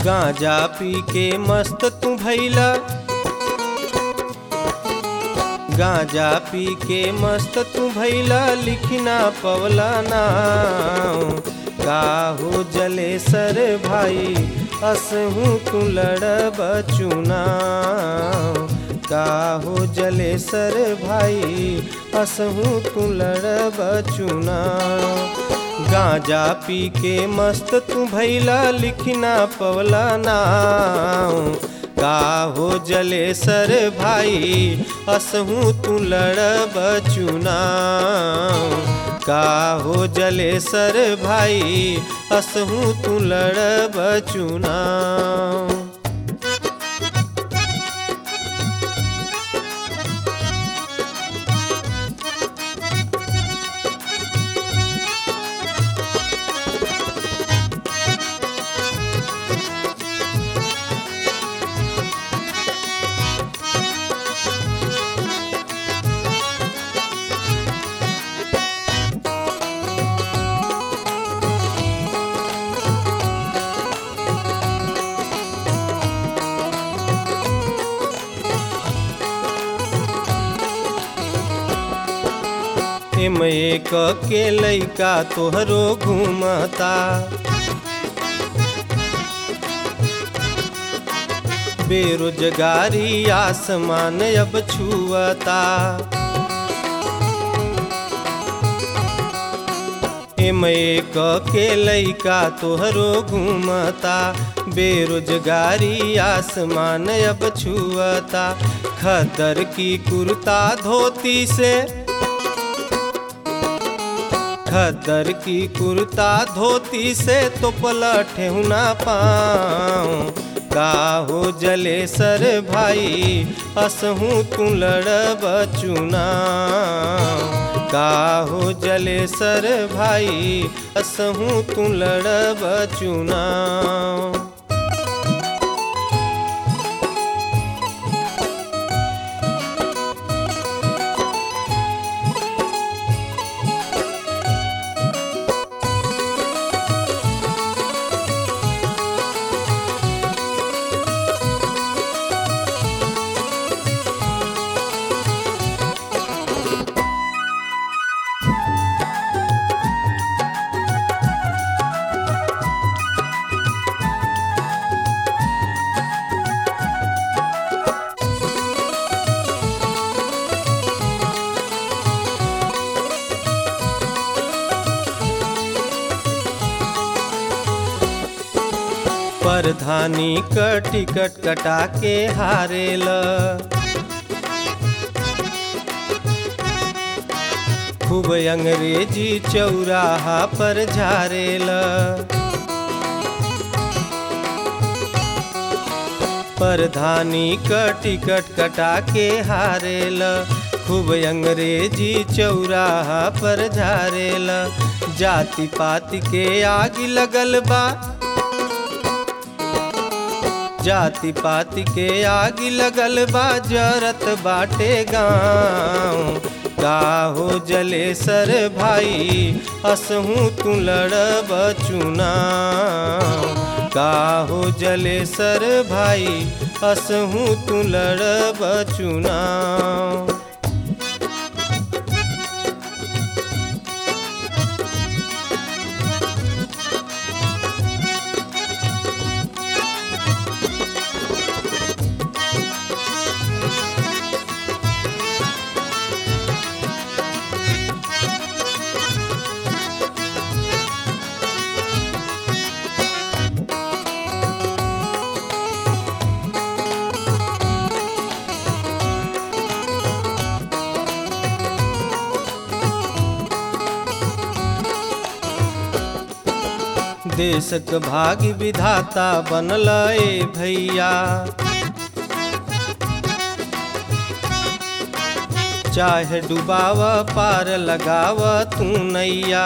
गांजा पी के मस्त तू भैला गांजा पी के मस्त तू भैला लिखना पवला नाम का हो जले सर भाई असहू तू लड़ब चुनाव का हो जले सर भाई असहू तू लड़ब चुनाव गांजा पी के मस्त तू भैला लिखना पवला नाम का हो जले सर भाई असहू तू लड़ब चुनाव का हो जले सर भाई असहू तू लड़ब चुनाव एम एक के लैका तोहरो घूमता बेरोजगारी आसमान अब छुअता एम एक के लैका तोहरो घूमता बेरोजगारी आसमान अब छुअता खदर की कुर्ता धोती से खदर की कुर्ता धोती से तो पलटे ना पाऊँ का हो जले सर भाई असहू तू लड़ब चुनाव का हो जले सर भाई असहू तू लड़ब चुनाव परधानी क टिकट कटा के हारेल खूब अंग्रेजी चौराहा पर झारेल परधानी क टिकट कटा के हारेल खूब अंग्रेजी चौराहा पर झारेल जाति पाति के आग लगल बा जाति पाति के आग लगल बा जरत बाटे गाँव का हो जले सर भाई असहू तू लड़ब चुनाव का हो जले सर भाई असहू तू लड़ब चुनाव देशक भाग्य विधाता बनल ए भैया चाहे डुबाव पार लगाव तू नैया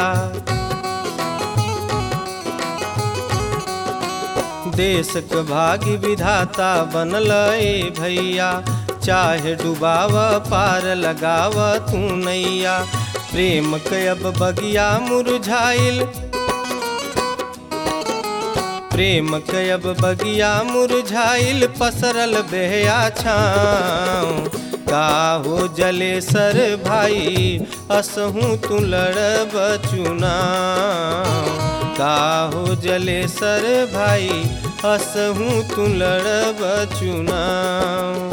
देशक भाग्य विधाता बनल ए भैया चाहे डुबाव पार लगाव तू नैया प्रेम के अब बगिया मुरझाइल प्रेम कयब बगिया मुरझाइल पसरल बेहया छाँव का हो जले सर भाई असहू तू लड़ब चुनाव का हो जले सर भाई असहू तू लड़ब चुनाव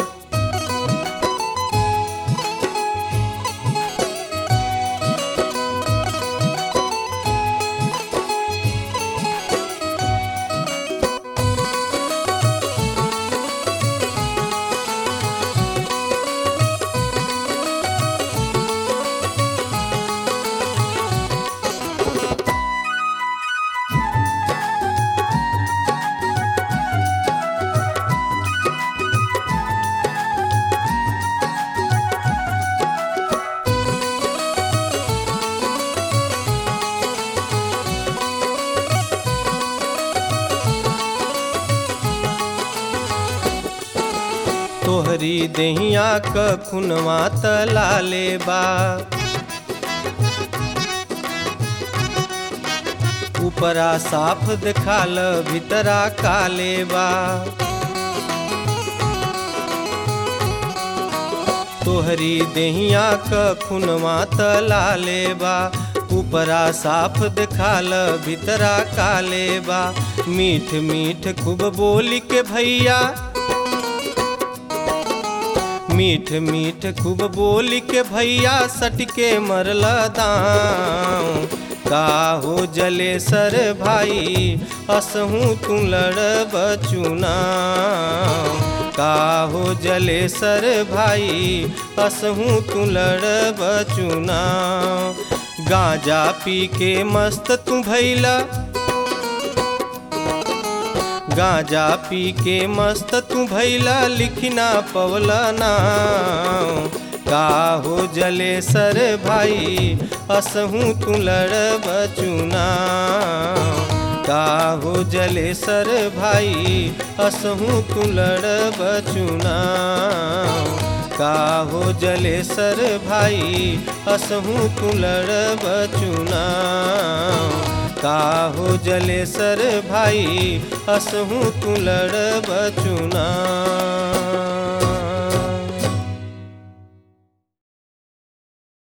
तोहरी देहिया क खुनवा तलाले बा ऊपरा साफ दिखाल भीतरा काले बा तोहरी देहिया क खुनवा तलाले बा ऊपरा साफ दिखाल भीतरा काले बा मीठ मीठ खूब बोली के भैया मीठ मीठ खूब बोली के भैया सटके मरला दाम का हो जले सर भाई असहू तू लड़ब चुनाव का हो जले सर भाई असहू तू लड़ब चुनाव गांजा पी के मस्त तू भैला गांजा पी के मस्त तू भैला लिखना पवला नाम का हो जले सर भाई असहू तू लड़ब चुनाव का हो जले सर भाई असहू तू लड़ब चुनाव का हो जले सर भाई असहू तू लड़ब चुनाव का हो जले सर भाई असहू तू लड़ब चुनाव